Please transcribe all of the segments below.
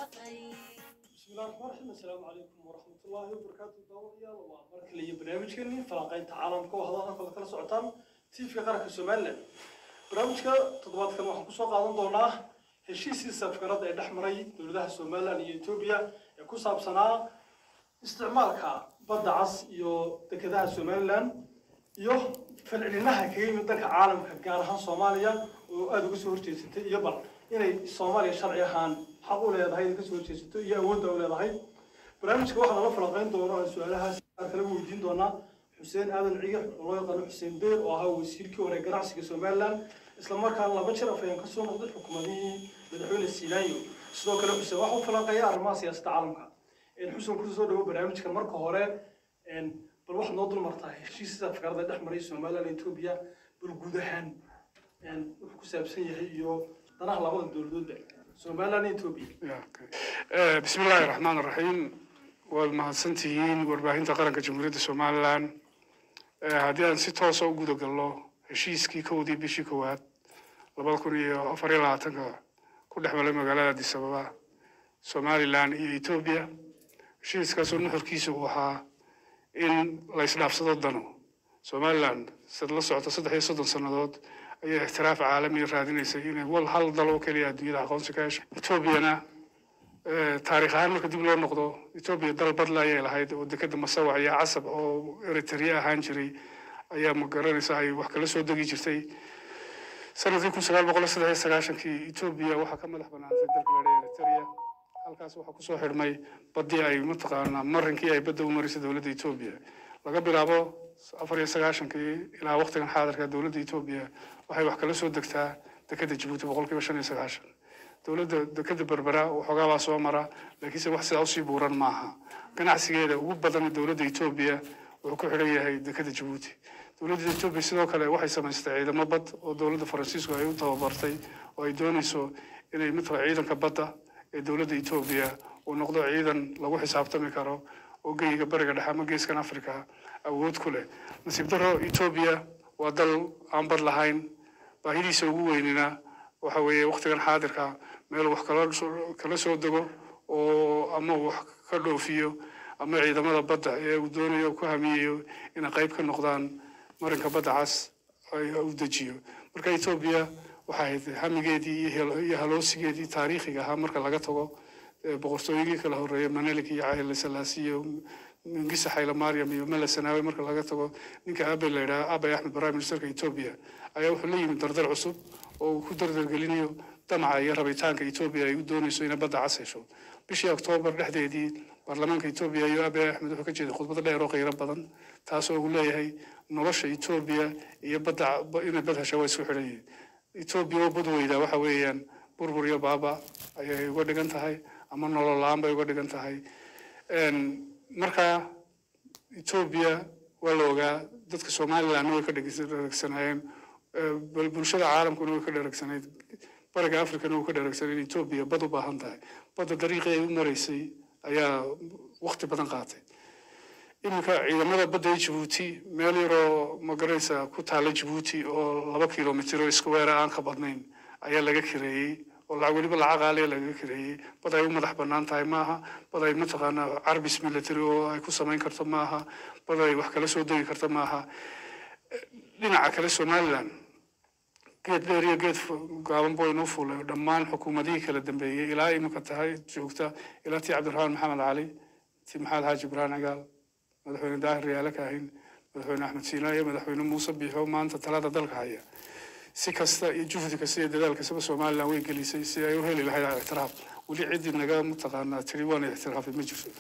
بسم الله الرحمن الرحيم السلام عليكم ورحمة الله وبركاته داوضيال waa mar kale iyo barnaamijkeennii falanqaynta caalamka oo hadalka kala kala socotaan tiifka qaranka somaliland barnaamijka toddobaadkan waxaan kusoo qaadan doonaa heshiiskii safgarada ee dhex maray dowladaha somaliland iyo etoobiya ee ku saabsanaa isticmaalka badda cas iyo dekedaha somaliland iyo falcelinaha kaga yimid dalka caalamka gaar ahaan soomaaliya oo aada uga soo horjeesatay iyo bal inay soomaaliya sharci ahaan xaq u leedahay inay kasoo horjeesato iyo awoodda u leedahay barnaamijka waxaa nala falanqeyn doona aan su-aalahaas aan kala weydiin doonaa xuseen aadan cigax oo loo yaqaano xuseen beer oo ahaa wasiirkii hore ganacsiga somaliland islamarkaana laba jir afayaan kasoo noqday xukuumadihii madaxweyne siinaayo sidoo kale xuseen waxa u falanqeeya arrimaha siyaasadda caalamka xuseen kusoo soo dhawo barnaamijkan marka hore bal waxaad noo dul martaa heshiisyada afkaarada dhex maray somaliland iyo etoobiya bal guud ahaan wuxuu ku saabsan yahay iyo danaha labada dowladoodba somaliland iyo etoobiya بسم الله الرحمن الرحيم والمهدسنتيين warbaahinta qaranka jamhuuriyadda somalilan haddii aan si toosa u guda galno heshiiskii kowdii bishii koowaad labada kun iyo afar iyo labaatanka ku dhex maray magaalada addis ababa somalilan iyo etoobiya heshiiskaasoo nuxurkiisa uu ahaa in la isdhaafsado dano somalilan sad la socota saddex iyo soddon sannadood ayay ixtiraaf caalamiya raadinaysay inay wal hal dal oo keliya adduunyada aqoonsi ka hesho etoobiyana taariikh ahaan marka dib loo noqdo etoobiya dal badla ayay lahayd oo dekeda masawac iyo casab oo eritrea ahaan jiray ayaa ma garanaysa ay wax kala soo degi jirtay sanadkii kun sagaal boqol saddex iyo sagaashankii etoobiya waxaa ka madax banaantay dalka la dhaha eritrea halkaas waxaa kusoo xidhmay baddii ay mataqaanaa marinkii ay badda u marisay dowladda etoobiya laga bilaabo afar iyo sagaashankii ilaa waqtigan xaadirka dowladda etoobiya waxay wax kala soo degtaa dekeda jabuuti boqolkiiba shan iyo sagaashan dowladda dekeda berbera waxoogaa baa soo mara laakiinse wax sidaa usii buuran maaha ganacsigeeda ugu badan dowladda etoobiya wuxuu ku xidhan yahay dekeda jabuuti dowladda etoobiya sidoo kale waxay samaystay ciidamo bad oo dowladda faransiisku ay u tababartay oo ay doonayso inay matala ciidanka badda ee dowladda etoobiya uu noqdo ciidan lagu xisaabtami karo oo geyga bariga dhexe ama geeskan africa awood ku leh nasiib daro etoobiya waa dal aan bad lahayn baahidiisa ugu weynina waxa weeye waqtigan xaadirka meel wax kala kala soo dego oo ama wax ka dhoofiyo ama ciidamada badda ee uu doonayo ku hamiyayo inay qayb ka noqdaan marinka badda cas u dejiyo marka etoobiya waxay ahayd hamigeedii iyo haloosigeedii taariikhiga ahaa marka laga tago boqortooyigii kala horeeya manelik iyo cahile salaasi iyo mingisa xayla mariam iyo mele sanaawe marka laga tago ninka abe la yidhaha abay axmed prime ministerka etoobiya ayaa wuxuu la yimid dardar cusub oo uu ku dardargelinayo damaca iyo rabitaanka etoobiya ay u doonayso inay badda cas hesho bishii oktoobar dhexdeedii baarlamaanka etoobiya iyo abe axmed wuxuu ka jeeday khudbad dheer oo qiiro badan taasoo uu leeyahay nolosha etoobiya iyo badda inay bad hesha waa isku xidhan yihiin etoobiya oo bad weyda waxa weeyaan burbur iyo baaba ayay uga dhigan tahay ama nolol la-aan bay uga dhigan tahay marka etoobiya waa la ogaa dadka somalilandna way ka dheregsanaayeen bulshada caalamkuna way ka dheregsanayd bariga africana way ka dheregsanayd etoobiya bad u baahan tahay badda dariiqii ay u maraysay ayaa waqti badan qaatay iminka ciidamada badda ee jabuuti meel yaroo magaraysa ku taala jabuuti oo laba kilomitr oo iskuweera aan ka badnayn ayaa laga kireeyey oo lacag weliba lacag aaliya lagaga kireeyey bad ay u madax bannaan tahay maaha bad ay mataqaanaa carbis military oo ay ku samayn karto maaha bad ay wax kala soo degi karto maaha dhinaca kale somaliland geed dheer iyo geed gaaban boo inoo fuulay dhammaan xukuumadihii kala dambeeyey ilaa iminka tahay joogta ilaa tii cabdiraxmaan maxamed cali tii maxamed xaaji ibrahim cigaal madaxweyne daahir riyaale kaahin madaxweyne axmed siina iyo madaxweyne muuse biixo maanta talada dalka haya si kasta iyo juhdi kasta iyo dadaal kastaba somaliland way gelisay si ay u heli lahayd ictiraaf weli ciddii naga mataqaanaa tiri waana ictiraafay ma jirto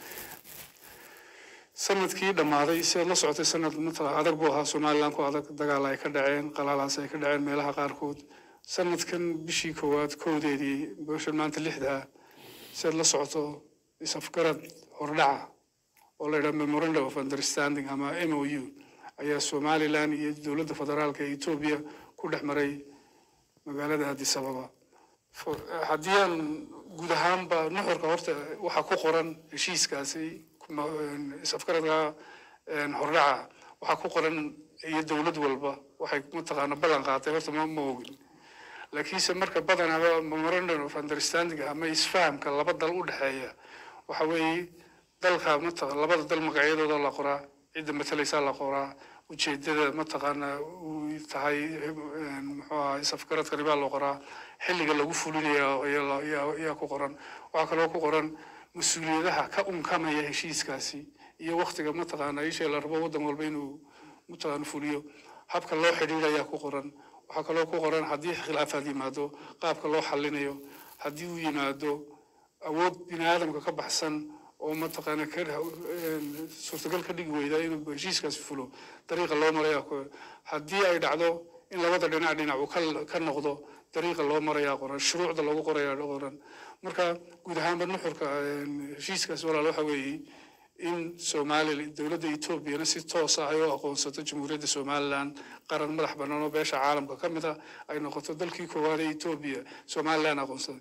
sanadkii dhammaaday si aad la socotay sanad matala adag buu ahaa somaliland ku adag dagaal ay ka dhaceen qalaalaas ay ka dhaceen meelaha qaarkood sanadkan bishii koowaad kowdeedii bishan maanta lixdaa si aad la socoto isafgarad hordhaca oo la yidhaha memorandum of understanding ama m o u ayaa somaliland iyo dowladda federaalka ee etoobiya ku dhex maray magaalada addis ababa haddii aan guud ahaanba nuxurka horta waxaa ku qoran heshiiskaasi isafgaradka hordhaca waxaa ku qoran iyo dowlad walba waxay mataqaana ballan qaatay horta ma ma ogin laakiinse marka badanaa memorandum of understanding ama isfahamka laba dal u dhexeeya waxa weeye dalka mataqa labada dal magacyadooda la qoraa cidda matalaysaa la qoraa ujeedada mataqaana uu tahay muxuu ahaa safgaradkani baa loo qoraa xilliga lagu fulinayo ayaa ayaa- ayaa ku qoran waxaa kaloo ku qoran mas-uuliyadaha ka unkamaya heshiiskaasi iyo waktiga mataqaana ishee la rabo waddan walba inuu mataqaana fuliyo habka loo xidhiidhayaa ku qoran waxaa kaloo ku qoran haddii khilaafaad yimaado qaabka loo xallinayo haddii uu yimaado awood bini aadamka ka baxsan oo mataqaana ka een, suurtagal ka dhigi weyda inuu heshiiskaasi fulo dariiqa loo marayaa ku haddii ay dhacdo in labada dhinac dhinac uu ka ka noqdo dariiqa loo marayaa qoran shuruucda lagu qorayaa qoran marka guud ahaanba nuxurka een, heshiiskaasi walaal waxa weeye in somalilan dowladda etoobiyana si toos ah ay u aqoonsato jamhuuriyadda somalilan qaran madax bannaan oo beesha caalamka ka mid ah ay noqoto dalkii koowaad ee etoobiya somalilan aqoonsaday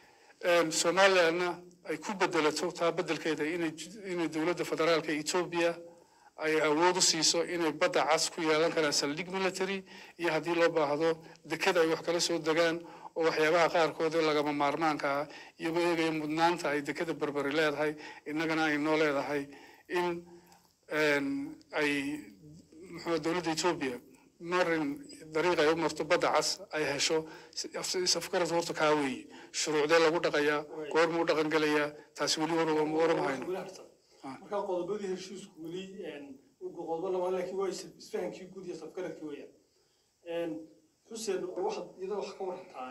Een, somalilanna ay ku bedelato taa bedelkeeda inay inay dowladda federaalka etoobiya ay awood u siiso inay badda cas ku yeelan karaan saldhig military iyo haddii loo baahdo deked ay wax kala soo degaan oo waxyaabaha qaarkood ee lagama maarmaanka ah iyagoo eegaya mudnaanta ay dekeda berberi leedahay innagana ay noo leedahay in een, ay muxuu dowladda etoobiya marin dariiq ay u marto badda cas ay hesho safgarad horta kaa weeye shuruucdee lagu dhaqayaa goormuu dhaqan gelayaa taasi weli war warama hayno weli harsan marka qodobadii heshiisku weli qodobo lamaan laakiin waa is- isfahankii guud iyo safgaradkii weeyaan xuseen waxaad iyadoo wax ka warantaa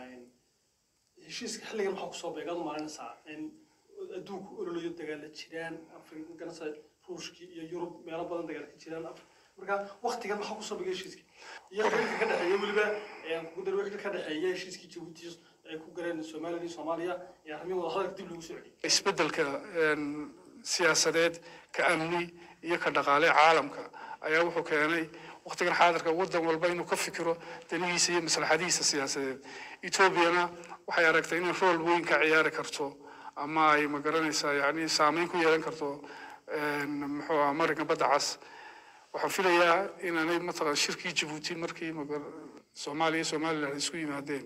heshiiska xilligan maxaa kusoo beegaad u maalinaysaa adduunku ololayo dagaala jiraan afrika ganacsa ruushkii iyo yurub meelo badan dagaal ka jiraan Af- marka waktigan maxaa kusoo beegay heshiiska iyo xilka ka dhexeeya weliba kudar wixii ka dhexeeya heshiiskii jabuuti ay ku galeen somalilan iyo soomaaliya ee arrimihii wadahadalka dib loogu soo celiyay isbeddelka een, siyaasadeed ka amni iyo ka dhaqaale caalamka ayaa wuxuu keenay waqtigan xaadirka waddan walba inuu ka fikiro danihiisa iyo maslaxadihiisa siyaasadeed etoobiyana waxay aragtay inay rool weyn ka ciyaari karto ama ay magaranaysaa yani saameyn ku yeelan karto een, muxuu ahaa marinka badda cas waxaan filayaa inaanay mataqan shirkii jabuuti markii magar- soomaaliya iyo somalilan isku yimaadeen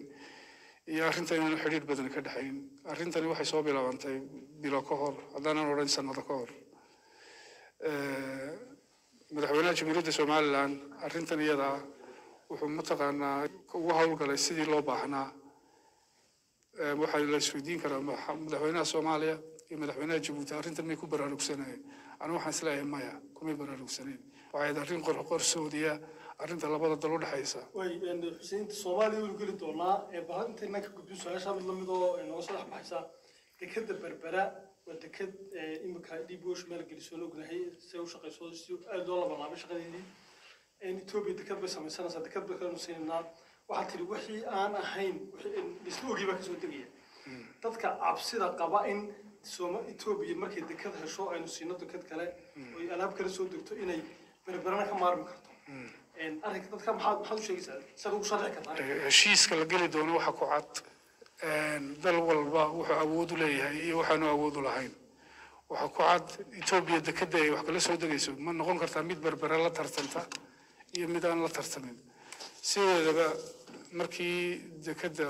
iyo arrintan inaan xidhiir badan ka dhexayn arrintani waxay soo bilaabantay bilo ka hor haddaanan odhan sanado ka hor Eh, madaxweynaha jamhuuriyadda somalilan arrintan iyada ah wuxuu mataqaanaa ugu howlgalay sidii loo baahnaa Eh, waxaa la isweydiin karaa maxa- madaxweynaha soomaaliya iyo madaxweynaha jabuuti arrintan may ku baraarugsanayeen anigu waxaan isleeyahay maya kumay baraarugsaneen waxay ahayd arrin qor- qorsoodiya arrinta labada dal u dhexaysa way xuseynta soomaaliya waynu geli doonaa ee bahal intaynan ka gudbin su-aasha mid lamid oo nooga soo dhex baxaysa dekeda berbera waa deked imika dib osh meel gelisoon ognahay si ay u shaqayso si aad loo labalaabay shaqadeedii etoobiya deked bay samaysanaysaa deked bay kalenu siinaynaa waxaa tiri wixii aan ahayn wixii isla ogii baa kasoo degaya dadka cabsida qaba in sooma etoobiya markay deked hesho aynu siino deked kale oy alaab kale soo degto inay berberana ka maarmi karto arrinka dadka maxaad maxaad u sheegaysaa siaad ugu sharxi kartaa heshiiska la geli doono waxa ku cad een, dal walba wuxuu awood u leeyahay iyo waxaanu awood u lahayn waxa ku cad etoobiya dekeda ay wax kala soo degayso ma noqon kartaa mid berbere la tartanta iyo mid aan la tartamin sideedaba markii dekeda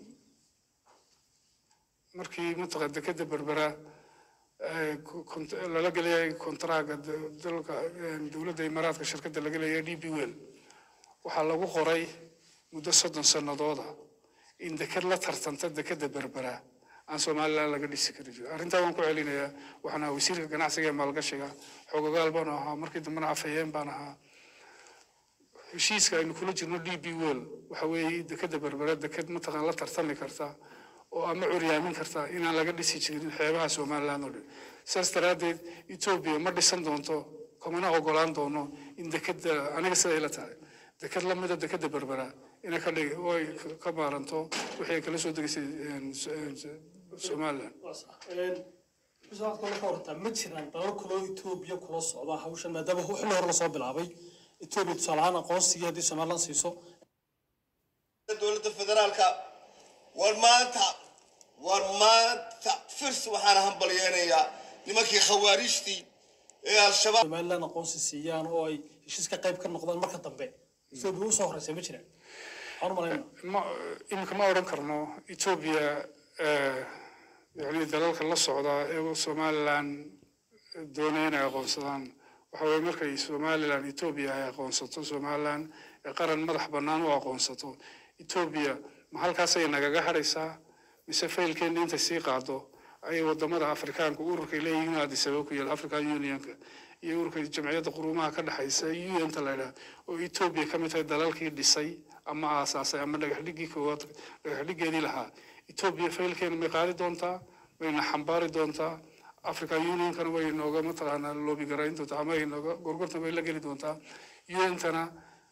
markii mataqa dekeda berbera eh, ko- kont- lala geliyay kontraaga da- dalka eh, dowladda imaaraadka shirkadda laga leeyahay d b wel waxaa lagu qoray muddo soddon sannadooda in deked la tartanta dekeda berbera aan somalilan laga dhisi kari jirin arrintaa waan ku celinayaa waxaan ahaa wasiirka ganacsiga ee maalgashiga xoogogaal baan ahaa markii dambena afhayeen baan ahaa heshiiska aynu kula jirno d b wel waxa weeye dekeda berbera deked mataqaan la tartami karta oo ama curyaamin karta inaan laga dhisi jirin xeebaha somalilan oo dhan saas daraaddeed etoobiya ma dhisan doonto kumana ogolaan doono in dekeda aniga siday la tahay deked lamida dekeda berbera inay ka dhig oo ay ka- ka maaranto wixii ay kala soo degaysay een, s- een, s- somalilan xusaad kale ka wartaa ma jiraan dalal kaloo etoobiya kula socda hawshan maadaama xilli hore lasoo bilaabay etoobiya tusaale ahaan aqoonsigii haddii somalilan siiso dowladda federaalka war maanta war maanta firs waxaan hambalyeynayaa nimankii khawaarijtii ee al-shabaab somalilan aqoonsi siiyaan oo ay heshiis ka qayb ka noqdaan marka dambe etoobiya usoo horeysa ma jiraan waxaan u malaynaa ma iminka ma odhan karno etoobiya yani dalalka la socda ee somalilan doonaya inay aqoonsadaan waxa weye markay somalilan etoobiya ay aqoonsato somalilan ee qaran madax bannaan u aqoonsato etoobiya ma halkaasay nagaga hadhaysaa mise faylkeena intay sii qaado ayay wadamada afrikaanka ururkay leeyihiin addis ababa ku yaal african unionka iyo ururka jamciyadda quruumaha ka dhexaysa un-ta la yidhaha oo etoobiya ka mid tahay dalalkii dhisay ama aasaasay ama dhagaxdhigii koowaad dhagaxdhigeedii lahaa etoobiya faylkeena may qaadi doontaa mayna xambaari doontaa african unionkana way nooga mataqaanaa loobi garayn doontaa ama ay nooga gorgortan bay la geli doontaa un-tana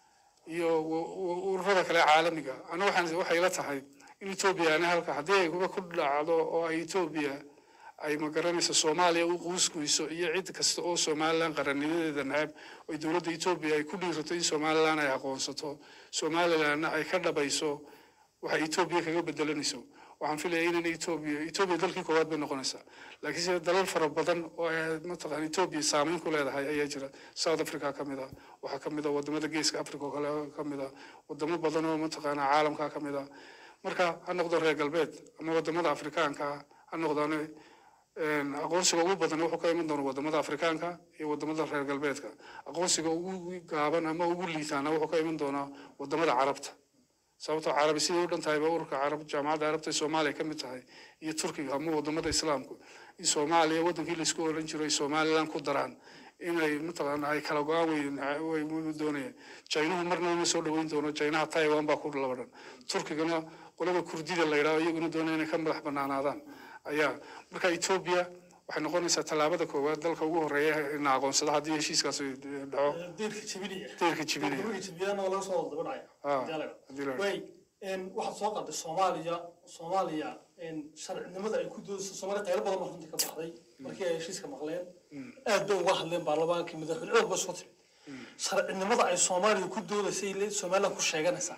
iyo ururada kale caalamiga ana waxaan waxay la tahay in etoobiya ani halka haddii ay kuba ku dhacdo oo ay etoobiya ay magaranayso soomaaliya u quusguyso iyo cid kasta oo somalilan qarannimadeeda nacab oo dowladda etoobiya ay ku dhiirato in somalilan ay aqoonsato somalilanna ay ka dhabayso waxay etoobiya kaga bedelanayso waxaan filaya inan etoobiya etoobiya dalkii koowaad bay noqonaysaa laakiin sida dalal fara badan oo ay mataqaan etoobiya saameyn ku leedahay ayaa jira south africa ka mid ah waxaa ka mid ah wadamada geeska africa oo kale ka mid ah wadamo badan oo mataqaanaa caalamka ka mid ah marka ha noqdo reer galbeed ama wadamada afrikaanka ha noqdaan aqoonsiga ugu badan wuxuu ka iman doona wadamada afrikaanka iyo wadamada reer galbeedka aqoonsiga ugu gaaban ama ugu liitaana wuxuu ka iman doonaa wadamada carabta sababtoo carabi siday u dhan tahayba ururka carab jaamacadda carabta ee soomaaliya ka mid tahay iyo turkiga ama wadamada islaamku in soomaaliya wadankii laisku oran jiray somalilan ku daraan inay mataqaana ay kala go-aan wey way doonayaan jaynuhu marna uma soo dhaweyn doono jaynaha taiwan baa ku labadhan turkigana qolada kurdida la yidhaho iyaguna doonaya inay ka madax banaanaadaan ayaa marka etoobiya waxay noqonaysaa tallaabada koowaad dalka ugu horeeya ina aqoonsada haddii heshiiskaasi dhaco deyrka jibinaya deyrka jibinaya deyrka jibiyana waa laga soo wada daba Ah, dhacaya haddii la- way waxaad soo qaaday soomaaliya soomaaliya sharcinimada ay ku doodayso soomaaliya qaylo badan baa runtii ka baxday markii ay heshiiska maqleen aad bay uga hadleen baarlamaankii madaxweyne aad ba soo timi sharcinimada ay soomaaliya ku doodaysay le- somaliland ku sheeganaysaa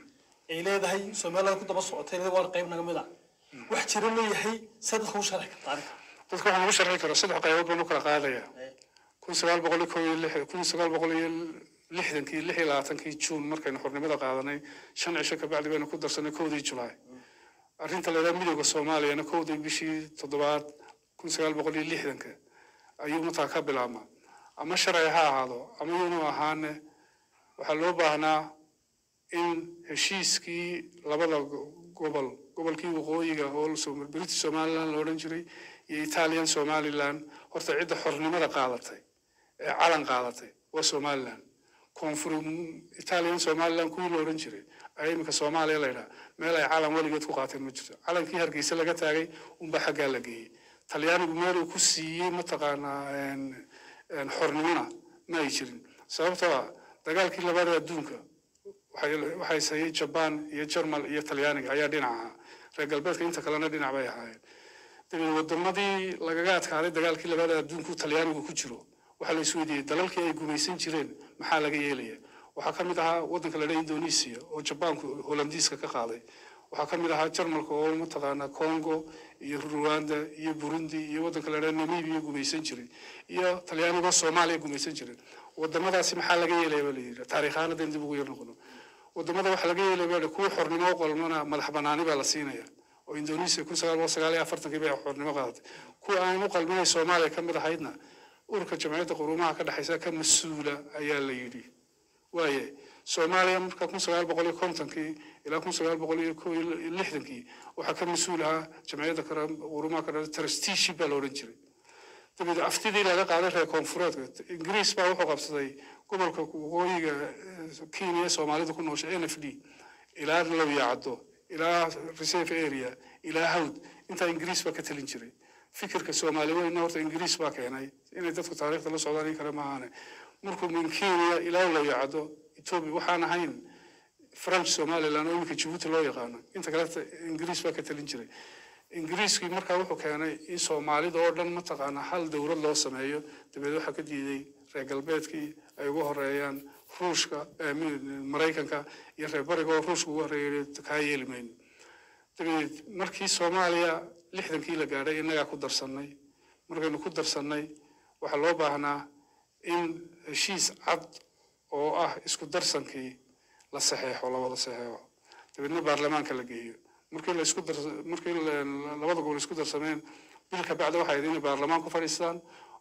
ay leedahay somaliland ku daba socotay leedahay waan qayb naga mid ah wax jira leeyahay see dadka u sharxi karta arrinka dadka waxaan ugu sharxi karaa saddex qaybood baan u kala qaadaya kun sagaal boqol iyo kow iyo lix kun sagaal boqol iyo lixdankii lix iyo labaatankii juun markaynu xornimada qaadanay shan cisho kabacdi baynu ku darsanay kowdii julaay arrinta la yidhaha midooda soomaaliyana kowdii bishii toddobaad kun sagaal boqol iyo lixdanka ayuu mataa ka bilaabma ama sharci ha ahaado ama yunu ahaane waxaa loo baahnaa in heshiiskii labada go- gobol gobolkii waqooyiga oo Som- british somaliland la odhan jiray iyo italian somaliland horta cidda xornimada qaadatay ee calan qaadatay waa somaliland koonfur italian somaliland kuwii la odhan jiray ayaa iminka soomaaliya la yidhaha meel ay calan weligeed ku qaateen ma jirto calankii hargeysa laga taagay unba xaggaa la geeyey talyaanigu meel uu ku siiyey mataqaanaa een- een xornimona ma ay jirin sababtoo ah dagaalkii labaad ee adduunka waxay waxay sayay jabaan iyo jarmal iyo talyaaniga ayaa dhinac ahaa reer galbeedka inta kalena dhinac bay ahaayeen dabeed wadamadii lagaga adkaaday dagaalkii labaad ee adduunku talyaanigu ku jiro waxaa la isweydiiyey dalalkii ay gumaysan jireen maxaa laga yeelaya waxaa ka mid ahaa waddanka la dhaha indonesia oo jabaanku holandiiska ka qaaday waxaa ka mid ahaa jarmalka oo mataqaanaa congo iyo rwanda iyo burundi iyo waddanka la dhaha namibia gumaysan jiray iyo talyaanigoo soomaaliya gumaysan jiray wadamadaasi maxaa laga yeelaya baa la yidhi taariikhaana den dib ugu yar noqono wadamada waxaa laga yeelaya baa la- kuwa xornimo u qalmana madax banaani baa la siinaya oo indonesia kun sagaal boqol sagaal iyo afartankii bay xornimo qaadatay kuwa aan u qalminay soomaaliya ka mid ahaydna ururka jamciyadda quruumaha ka dhexaysa ka mas-uula ayaa la yidhi waaye soomaaliya marka kun sagaal boqol iyo kontonkii ilaa kun sagaal boqol iyo kow iyo lixdankii waxaa ka mas-uul ahaa jamciyadda kara- quruumaha ka dhexaysa trusteeship baa la odhan jiray dabeed aftidii laga qaaday reer koonfureedka ingiriis baa wuxuu qabsaday gobolka waqooyiga eh, kenya ee soomaalidu ku nooshay n f d ilaa lawyacaddo ilaa reserve area ilaa hawd intaa ingiriis baa ka talin jiray fikirka soomaali weyna horta ingiriis baa keenay inay dadku taariikhda la socdaan in kale maahaane markuu min kenya ilaa lawyacaddo etoobiya waxaan ahayn french somaliland oo iminka jabuuti loo yaqaano inta kaleta ingiriis baa ka talin jiray ingiriiskii markaa wuxuu keenay in soomaalida oo dhan mataqaanaa hal dowlad loo sameeyo dabeed waxaa ka diiday reer galbeedkii ay ugu horeeyaan ruushka eh, mi- maraykanka iyo reer bariga oo ruushka ugu horeeyay kaa yeeli mayno dabeed markii soomaaliya lixdankii la gaadhay innagaa ku darsannay markaynu ku darsannay waxaa loo baahnaa in heshiis cad oo ah isku darsankii la saxeexo la wada saxeexo dabeedna baarlamaanka la geeyo markii la isku dar markii la- labada gobol isku darsameen bil ka bacda waxay ahayd inay baarlamaan ku fadhiistaan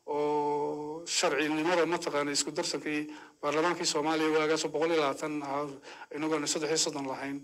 oo sharcinimada mataqaana isku darsankii baarlamaankii soomaaliya waagaasoo boqol iyo labaatan ahaa inagoona saddex iyo soddon lahayn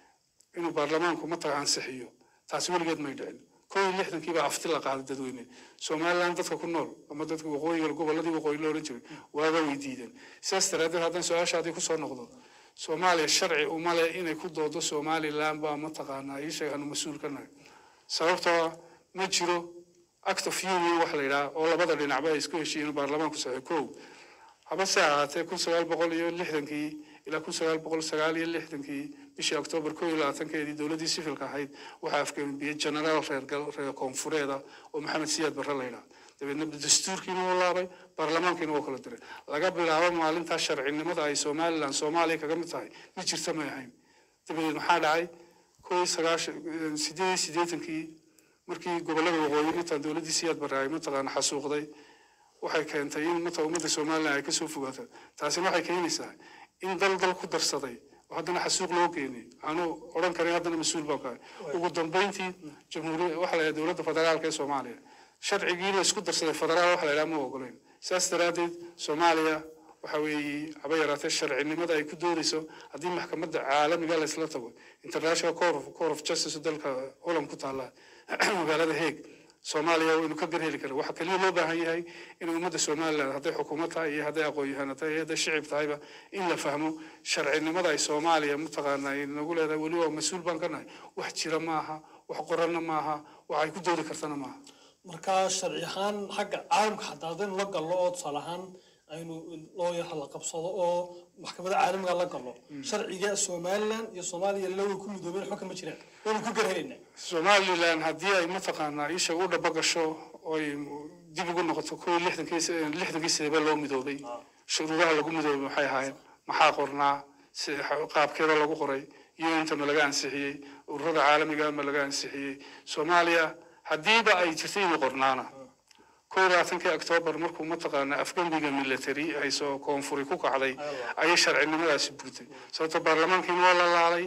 inuu baarlamaanku mataqa ansixiyo taasi weligeed may dhicin kow iyo lixdankii baa afti la qaaday dadweyne somaliland dadka ku nool ama dadka waqooyiga gobolladii waqooyi la ohan jiray waaga way diideen sidaas daraaddeed haddaan su-aashaadii kusoo noqdo soomaaliya sharci uma leh inay ku doodo somaliland baa mataqaanaa ii sheeg aanu mas-uul ka nahay sababtoo ah ma jiro act of union wax la yidhaha oo labada dhinacba ay isku heshiiyeen baarlamaanku saxay kow haba se ahaatee kun sagaal boqol iyo lixdankii ilaa kun sagaal boqol sagaal iyo lixdankii bishii oktoobar koo iyo labaatankeedii dowladdii sifilka ahayd waxaa afgambiyey genaraal reer gal- reer koonfureeda oo maxamed siyaad barre la yidhaha dabeedna dastuurkiina wuu laabay baarlamaankiina wuu kala diray laga bilaabo maalintaa sharcinimada ay somaliland soomaaliya kaga mid tahay ma jirta may ahayn dabadeed maxaa dhacay koo iyo sagaashan sideed iyo siddeetankii markii gobollada waqooyi intaan dowladdii siyaad barre ay mataqaana xasuuqday waxay keentay in mata ummadda somaliland ay kasoo fogaato taasina waxay keenaysaa in dal dal ku darsaday oo haddana xasuuq loo keenay aanu odhan karin haddana mas-uul baan kahay ugu dambeyntii jamhuuriya waxa la yidhaha dowladda federaalka ee soomaaliya sharcigii la isku darsaday federaal waxa la yidhaha ma ogoleyn sidaas daraaddeed soomaaliya waxa weeye haba yaraatee sharcinimada ay ku doodayso haddii maxkamadda caalamiga la isla tago international court of, court of justice oo dalka holland ku taalla magaalada hague soomaaliya waynu ka gar heli karna waxaa keliya loo baahan yahay in ummadda somaliland hadday xukuumad tahay iyo hadday aqoon-yahanad tahay iyo hadday shicib tahayba in la fahmo sharcinimada ay soomaaliya mataqaana ay nagu leedahay weli waa mas-uul baan ka nahay wax jira maaha wax qoranna maaha wax ay ku doodi kartana maaha markaa sharci ahaan xagga caalamka xataa haddaynu la gallo oo tusaale ahaan aynu loo yara la qabsado oo maxkamadda caalamiga la gallo sharciga somaliland iyo soomaaliya lawa ku midoobeen xukun ma jiraan waynu ku garhelaynaa somaliland haddii ay mataqaanaa isha u dhaba gasho oy dib ugu noqoto koo iyo lixdankii lixdankii sideba loo midoobay shuruudaha lagu midoobay maxay ahaayeen maxaa qornaa si qaabkeeda lagu qoray iyo inta ma laga ansixiyey ururada caalamiga ma laga ansixiyey soomaaliya haddiiba ay jirtay inuu qornaana koo iyo labaatankii oktoobar markuu mataqaanaa afgembiga military ay soo koonfuri ku kacday ayay sharcinimadaasi burtay sababto baarlamaankiina waa la laalay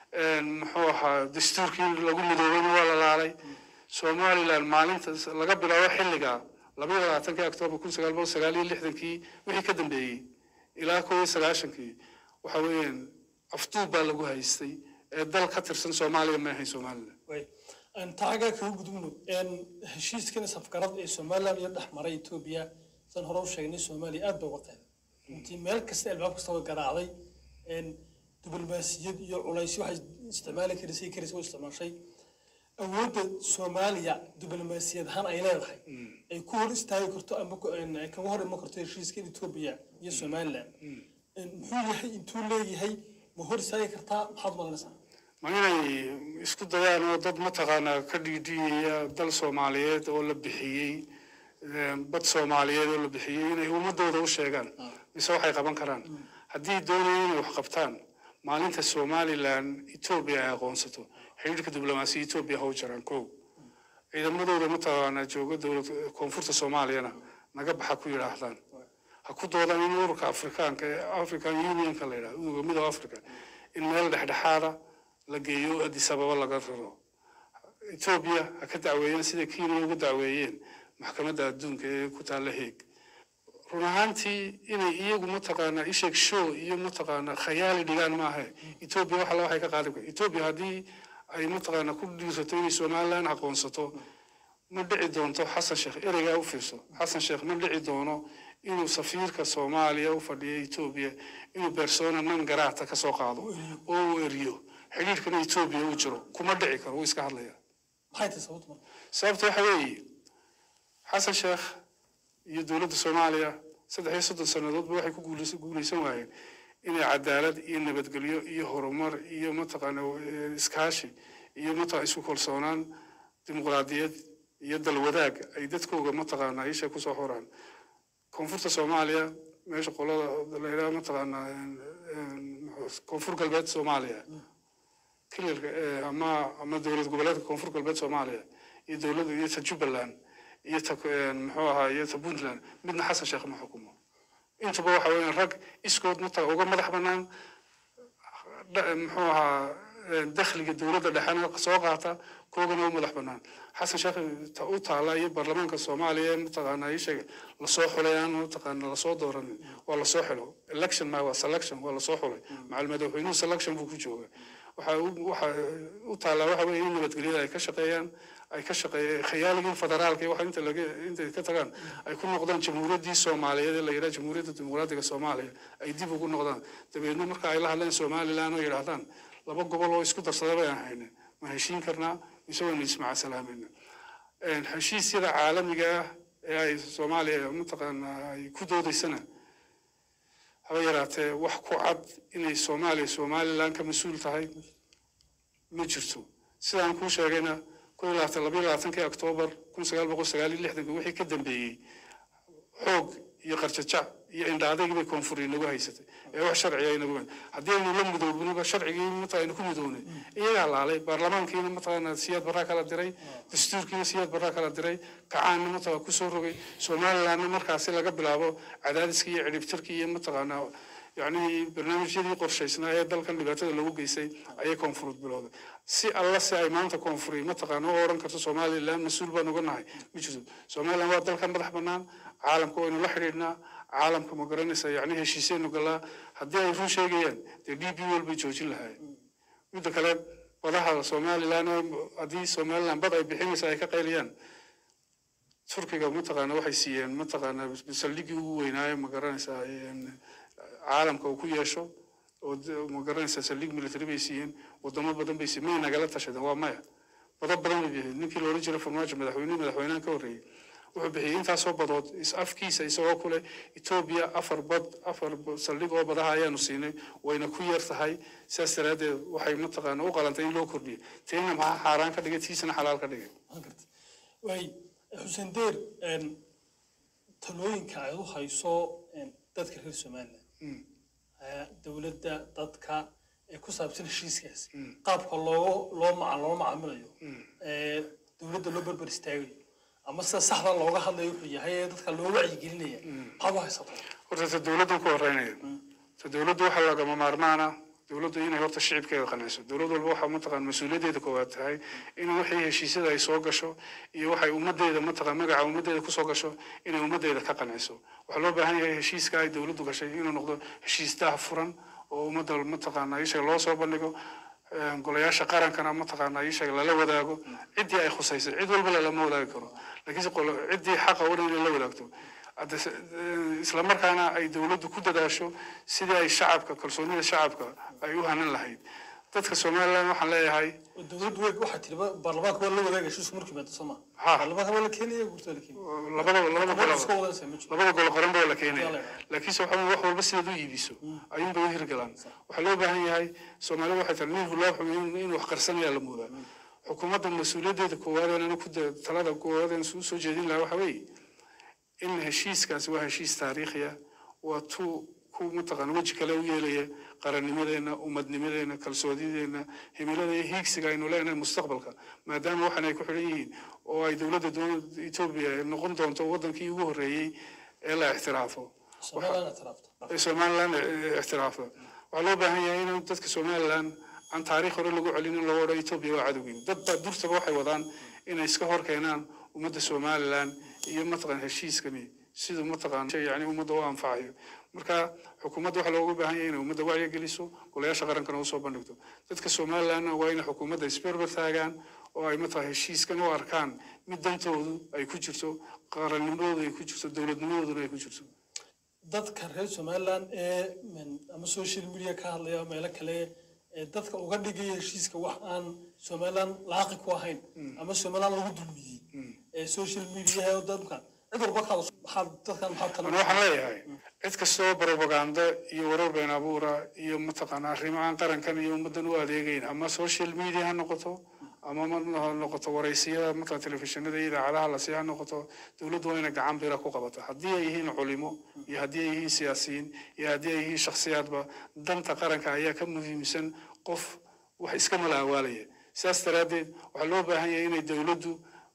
muxuu ahaa dastuurkii lagu midoobayna waa la laalay somaliland maalinta laga bilaabo xilliga labaiyo labaatankii oktoobar kun sagaal boqol sagaal iyo lixdankii wixii ka dambeeyey ilaa koo iyo sagaashankii waxa weeyaan afduub baa lagu haystay ee dal ka tirsan soomaaliya ma ahayn somaliland way aan taagaa kaga gudubno heshiiskan safgarad ee somaliland iyo dhex maray etoobiya san hore u sheegnay soomaaliya aad bay uga qeyb intii meel kasta albaab kasta way garaacday diblomaasiyad iyo culaysyo waxay isticmaali karisay karisay u isticmaashay awoodda soomaaliya diblomaasiyad ahaan ay leedahay ay ku hor istaagi karto ama ku- een, ay kaga hor iman karto heshiiskan etoobiya iyo somaliland Een, muxuu yahay intuu leeyahay ma hor istaagi kartaa maxaad malanaysaa ma inay isku dayaan oo dad mataqaanaa ka dhiidhiyaya dal soomaaliyeed oo la bixiyey bad soomaaliyeed oo la bixiyey inay ummadooda u sheegaan mise waxay qaban karaan haddii doonayaan inay wax qabtaan maalinta somaliland etoobiya ay aqoonsato xidhiidhka diblomaasiya etoobiya ha u jaraan kow ciidamadooda mataqaanaa jooga dowlad koonfurta soomaaliyana naga baxa ku yidhaahdaan ha ku doodaan in ururka afrikaanka ee african unionka la yidhaha udooga midooda africa in meel dhexdhexaada la geeyo addis ababa laga raro etoobiya ha ka dacweeyeen sida kenya uga dacweeyeen maxkamadda adduunka ee ku taalla heeg run ahaantii inay iyagu mataqaanaa isheeg show iyo mataqaanaa khayaali dhigaan maaha etoobiya waxa waxay ka qaadi kara etoobiya haddii ay mataqaanaa ku dhiirsato inay somaliland aqoonsato ma dhici doonto xasan sheekh ereygaa u fiirso xasan sheekh ma dhici doono inuu safiirka soomaaliya u fadhiyo etoobiya inuu persona non grata ka soo qaado oo uu eriyo xidhiidhkana etoobiya uu jiro kuma dhici karo wuu iska hadlaya maxay tahay sababta marka sababta waxa weeye xasan sheekh iyo dowladda soomaaliya saddex iyo soddon sannadoodba waxay ku guulaysan guulaysan waayeen inay cadaalad iyo nabadgelyo iyo horumar iyo mataqaana eh, iskaashi iyo mataqaa isku kalsoonaan dimuqraadiyad iyo dalwadaag ay dadkooga mataqaana isha kusoo xoraan koonfurta soomaaliya meesha qolada la yidhaha mataqaana koonfur galbeed soomaaliya kililka eh, ama ama dowlad goboleedka koonfur galbeed soomaaliya iyo dowladda iyo ta jubbaland iyo ta eh, muxuu ahaa iyo ta puntland midna xasan sheekh ma xukumo intaba waxa weeyaan rag iskood mata uga madax banaan dha- muxuu ahaa dakhliga dowladda dhexena soo qaata koogana u madax bannaan xasan sheekh ta u taala iyo baarlamaanka soomaaliya mataqaanaa ii sheeg lasoo xulay aan mataqaana lasoo dooranin waa lasoo xilo election ma waa selection waa lasoo xulay macal madaxweynuhu selection buu ku jooga waxa waxa u taallaa waxa weeye in nabadgelyada ay ka shaqeeyaan ay ka shaqeeyeen khayaaligii federaalka iyo waxa inta laga intay ka tagaan ay ku noqdaan jamhuuriyaddii soomaaliyeed ee la yidhaha jamhuuriyadda dimuqraadiga soomaaliya ay dib ugu noqdaan dabeedna marka ay la hadleen somaliland oo yidhaahdaan laba gobol oo isku darsada bayaan hayne ma heshiin karnaa mise waynu ismacasalaamayna heshiisyada caalamiga ah ee ay soomaaliya mataqaana ay ku doodaysana haba yaraatee wax ku cad inay soomaaliya somaliland ka mas-uul tahay ma jirto sidaan kuu sheegayna kun iyo labaatan labayo labaatankii oktoobar kun sagaal boqol sagaal iyo lixdanka wixii ka dambeeyey xoog iyo qarjajac iyo indhaadaygii bay koonfur inagu haysatay ee wax sharciga inagu haddii aynu la midoobnaba sharcigii mata aynu ku midownay iyagaa laalay baarlamaankiina mataqaana siyaad barraa kala diray dastuurkiina siyaad barraa kala diray kacaanna mataqaa kusoo rogay somalilandna markaasi laga bilaabo cadaadiskii iyo cidhibtirkii iyo mataqaanaa yacni barnaamijyadii qorshaysnaa ee dalkan dhibaatada lagu geystay ayay koonfureed bilowday si alla si ay maanta koonfuri mataqaana u odhan karto somaliland mas-uul baan uga nahay ma jirto somaliland waa dalkan madax bannaan caalamka waynu la xidhiidhnaa caalamka ma garanaysa yacni heshiisaynu galaa haddii ay run sheegayaan dee d b wal bay joojin lahaayeen midda kale badaha somaliland haddii somaliland bad ay bixinaysa ay ka qayliyaan turkiga mataqaana waxay siiyeen mataqaana saldhiggii ugu weynaaye ma garanaysaa caalamka uu ku yeesho oo ma garanaysaa saldhig military bay siiyeen wadamo badan bay siiyeen may nagala tashadeen waa maya bado badan bay bixiyeen ninkii loola jiro farmaajo madaxweyne madaxweynahan ka horreeyey wuxuu bixiyey intaasoo badood is afkiisa isagoo kule etoobiya afar bad afar saldhig oo badaha ayaanu siinay wayna ku yar tahay sidaas daraaddeed waxay mataqaana u qalantay in loo kordhiyo tiina maxaa xaaraan ka dhigay tiisana xalaal ka dhigay waay xuseen deer talooyinka aad u hayso dadka reer somaliland dowladda dadka ee ku saabsan heshiiskaas qaabka loo loo maca loo macaamilayo dowladda loo berber istaagayo ama sida saxda looga hadlayo wuxuu yahay ee dadka loo wacyigelinaya maxaad u haysataa horta ta dowladdan ku horeynaya ta dowladdu waxaa lagama maarmaana dowladdu inay horta shicibkeeda qanciso dowlad walba waxaa mataqaan mas-uuliyaddeeda koowaad tahay in wixii heshiisyada ay soo gasho iyo waxay ummaddeeda mataqaan magaca ummaddeeda kusoo gasho inay ummaddeeda ka qanciso waxaa loo baahan yahay heshiiska ay dowladdu gashay inuu noqdo heshiis daah furan oo ummadda mataqaana ishaga loo soo bandhigo golayaasha qarankana mataqaana ishaga lala wadaago ciddii ay khusaysay cid walba lalama wadaagi karo laakiinse ciddii xaqa u dhan inay la wadaagto isla markaana ay dowladdu ku dadaasho sidii ay shacabka kalsoonida shacabka ay u hanan lahayd dadka somaliland waxaan leeyahay dowladdu wey waxaa tiri baarlamaanka waa la wadaaga heshiisku markii maado soo maa Ha. baarlamaanka waa la keenaya guurta la keenaya labada labada Dowladda golo iska wadaysa ma jiro labada golo qoran baa la keenaya Yalla. laakiinse waxa weeye wax walba sidaad u iibiso ayuunbay u hirgalaan waxaa loo baahan yahay soomaalida waxay tahay nin hulaa xumeyn in wax qarsanayaa la moodaa xukuumadda mas-uuliyaddeeda koowaad ee ku talada koowaad ee soo soo jeedin lahaa waxa weeye in heshiiskaasi waa heshiis taariikhi ah waa tu ku mataqaan weji kale u yeelaya qarannimadeena ummadnimadeena kalsoonideena himilada iyo hiigsiga aynu leenahay mustaqbalka maadaama waxan ay ku xidhan yihiin oo ay dowladda dowladda etoobiya ay noqon doonto wadankii ugu horreeyey ee la ixtiraafo somaliland tiraafto ee somaliland eh, ixtiraafda waxaa loo baahan yahay in dadka somaliland aan taariikh hore lagu celin in loo odho etoobiya waa cadowgiin dad baa durtaba waxay wadaan inay iska hor keenaan ummadda somaliland iyo mataqaan heshiiskani siduu mataqaan shay yani ummadda u anfacayo marka xukuumadda waxaa looga baahan yahay inay ummadda wacyi geliso golayaasha qarankana usoo bandhigto dadka somalilandna waa inay xukuumadda isberber taagaan oo ay mataqaan heshiiskan u arkaan mid dantoodu ay ku jirto qarannimadoodu ay ku jirto dowladnimadooduna ay ku jirto dadka reer somaliland ee mm, ama social media ka hadlaya meelo kale ee dadka uga dhigaya heshiiska wax aan somaliland laaqi ku ahayn ama somaliland lagu dulmiyey ee social media ee dadka cid walba ka hadasho maxaa dadkan maxaa tala ana waxaan leeyahay cid kastoo propaganda iyo warar been abuura iyo mataqaana arrimo aan qarankan iyo ummaddan u adeegayn ama social media ha noqoto ama ma ha noqoto waraysiyada mataqan telefishinada iyo idaacadaha lasi ha noqoto dowladdu waa inay gacan bira ku qabata haddii ay yihiin culimo iyo haddii ay yihiin siyaasiyiin iyo haddii ay yihiin shakhsiyaadba danta qaranka ayaa ka muhiimsan qof wax iska malaawaalaya sidaas daraaddeed waxaa loo baahan yahay inay dowladdu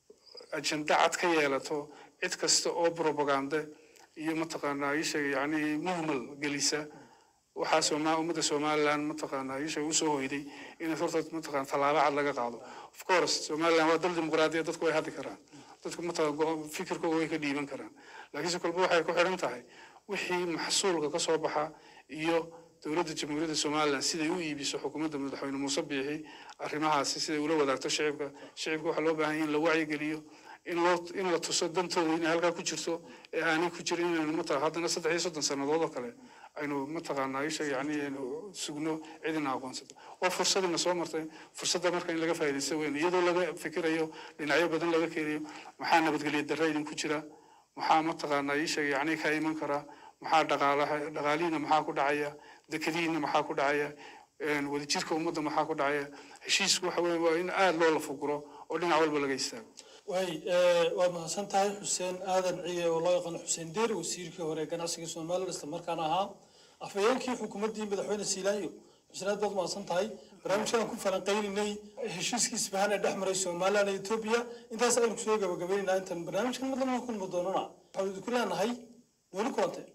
ajenda cad ka yeelato cid kasta oo propaganda iyo mataqaanaa ii sheegay yacni muhmal gelisa waxaa sooma ummadda somaliland mataqaanaa isha usoo hoyday in horta mataqaana tallaabo cad laga qaado of course somaliland waa dal dimuqraadiya dadku way hadli karaan dadku mataqaan go- fikirkooda way ka dhiiban karaan laakiinse kolba waxay ku xidhan tahay wixii maxsuulka ka soo baxa iyo dowladda jamhuuriyadda somaliland siday u iibiso xukuumadda madaxweyne muuse biixi arrimahaasi siday ula wadaagto shicibka shicibka waxaa loo baahan yahay in la wacyigeliyo in loo in la tuso dantooda inay halkaa ku jirto ee aanay ku jirin inaynu mataqa haddana saddex iyo soddon sannadood oo kale aynu mataqaanaa isha yacni aynu sugno cidina aqoonsato waa fursadina soo martay fursadda marka in laga faa'iidaysto weyn iyadoo laga fikirayo dhinacyo badan laga keenayo maxaa nabadgelyo darra idinku jira maxaa mataqaanaa isha yacni ka iman kara maxaa dhaqaalaha dhaqaalihiina maxaa ku dhacaya dekadihiina maxaa ku dhacaya een, wadajirka ummadda maxaa ku dhacaya heshiisku waxa weeye waa in aada loo lafuguro oo dhinac walba laga istaago waay waad mahadsan tahay xuseen aadan ciye oo loo yaqaano xuseen deer wasiirkii hore ee ganacsiga somaliland isla markaana ahaa afhayeenkii xukuumaddii madaxweyne siilaanyo xuseen aad baad mahadsan tahay barnaamijkan ku falanqayninay heshiiskii isbahaan ee dhex maray somaliland iyo etoobiya intaas aynu kusoo gabagabaynaynaa intaan barnaamijkan madlama kulmi doonana waxaanu idinku leenahay nooli kulantee